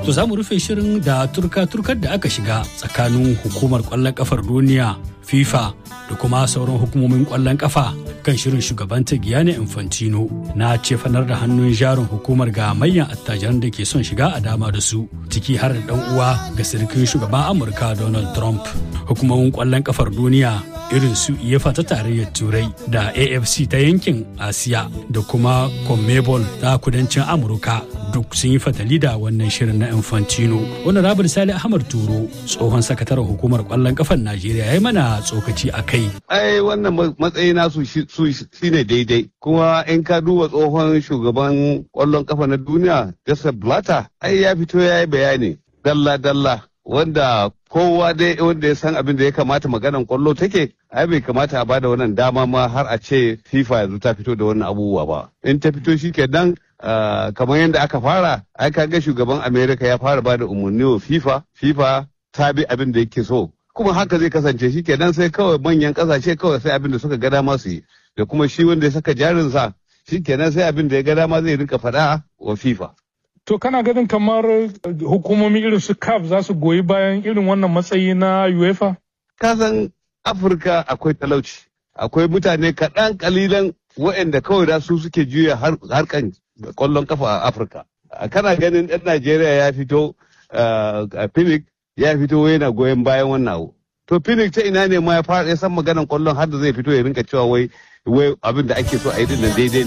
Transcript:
To za mu rufe shirin da turka-turkar da aka shiga tsakanin hukumar kwallon kafar duniya FIFA da kuma sauran hukumomin kwallon kafa kan shirin shugabanta Gianni Infantino na cefanar da hannun jarin hukumar ga manyan attajiran da ke son shiga a dama da su ciki har da dan uwa ga sirkin shugaban Amurka Donald Trump. Hukumomin kwallon kafar duniya irin su UEFA ta tarayyar Turai da AFC ta yankin Asiya da kuma CONMEBOL ta kudancin Amurka duk sun yi fatali da wannan shirin na Infantino. Wani Rabin Sale Ahmad Turo tsohon sakataren hukumar kwallon kafar Najeriya ya yi mana tsokaci a kai. Ai wannan matsayi nasu su shine daidai. Kuma in ka duba tsohon shugaban kwallon kafa na duniya Joseph Blatter ai ya fito ya yi bayani dalla-dalla wanda kowa dai wanda ya san abin da ya kamata maganan kwallo take ai bai kamata a bada wannan dama ma har a ce FIFA yanzu ta fito da wannan abubuwa ba in ta fito shi kenan kamar yadda aka fara ai ga shugaban America ya fara bada umarni wa FIFA FIFA ta bi abin da yake so kuma haka zai kasance shi kenan sai kawai manyan kasashe kawai sai abin da suka ga dama su yi da kuma shi wanda ya saka jarinsa shi kenan sai abin da ya ga dama zai rinka faɗa wa FIFA To kana ganin kamar hukumomi irin su CAF za su goyi bayan irin wannan matsayi na UEFA? Kasan Afirka akwai talauci, akwai mutane kaɗan kalilan waɗanda kawai da su suke juya harkan ƙwallon kafa a Afirka. Kana ganin ɗan Najeriya ya fito a Phoenix ya fito yana goyon bayan wannan abu. To Phoenix ta ina ne ma ya fara ya san maganan ƙwallon har da zai fito ya rinka cewa wai abin da ake so a yi din daidai